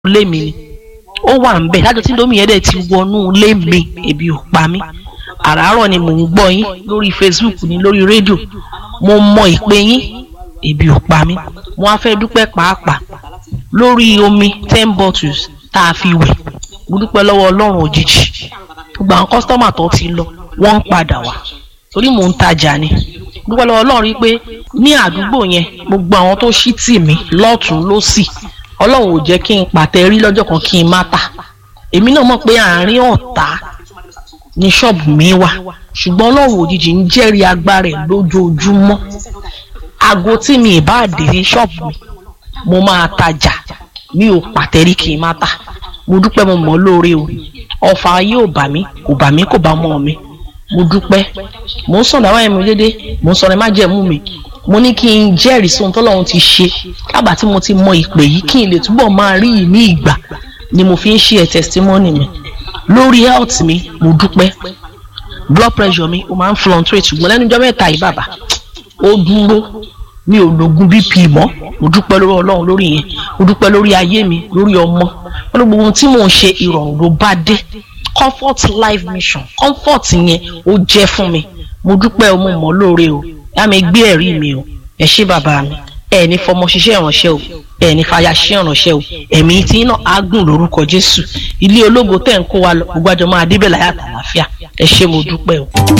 ilé mi ni ó wà ń bẹ̀ lájọ tí indomie yẹn dẹ̀ ti wọnú ilé mi ebi ò pa mí àràárọ̀ ni mò ń gbọ́ yín lórí facebook ní lórí rédíò mo mọ ìpè yín ebi ò pa mí mo á fẹ́ dúpẹ́ pàápàá lórí omi ten bottles tá a fi wẹ̀ mo dúpẹ́ lọ́wọ́ ọlọ́run òjijì gbogbo àwọn kọ́sítọ́mà tó ti lọ wọ́n ń padà wá torí mò ń tajà ni dúpẹ́ lọ́wọ́ ọlọ́run rí pé ní àdúgbò yẹn gbogbo àwọn tó ṣí tì mí lọ́tún lọ́sì ọlọ́run ò jẹ́ kí n pàtẹ rí lọ́jọ́ kan kí n má tà èmi náà mọ̀ pé àárín ọ̀tá ní ṣọ́ọ̀bù mi wà ṣùgbọ́n ọlọ́run òjijì ń jẹ́rìí agbára ẹ̀ lójoojúmọ́ aago tí mi ì bá dé ní ṣọ́ọ̀bù mi mo máa tajà mi ò pàtẹ rí kí n má tà mo dúpẹ́ mo mọ̀ lóore o ọ̀fà ayé ò bà mí kò bà mí kò bá mọ́ mi mo dúpẹ́ mo ń sọ̀rọ̀ àwọn ẹ̀mí dédé mo ń sọ̀rọ̀ ẹ̀ má jẹ̀mú mi mo ní kí n jẹ́rìí sóhun tọ́lọ́run ti ṣe lábàá tí mo ti mọ ìpè yìí kí n lè túbọ̀ máa rí i ní ìgbà ni mo fi ń ṣe ẹ̀ testimony mi lórí health mi mo dúpẹ́ blood pressure mi ó máa ń fluctuate ṣùgbọ́n lẹ́nu ọjọ́ mẹ́ta yìí bàbá ó dúró mi ò lògùn bp mọ́ mo dúpẹ́ lórí ọlọ́run lórí yẹn mo dúpẹ́ lórí ayé mi lórí ọmọ wọn ní gbogbo ohun tí mò ń ṣe ìrọ̀rùn ló bá dé comfort life mission comfort yẹn ó jẹ́ fún mi mo dúpẹ́ o mo mọ̀ lóore o yá mi gbé ẹ̀rí mi o ẹ ṣé bàbá mi ẹ ní fọmọ ṣiṣẹ́ ìránṣẹ́ o ẹ ní fàyà ṣiṣẹ́ ìránṣẹ́ o ẹ̀mí tí iná á gùn lórúkọ jésù ilé ológo tẹ̀ ń kó wa lọ gbogbo àjọ máa débẹ̀ láyà àtàlàáfíà ẹ ṣé mo dúpẹ́ o.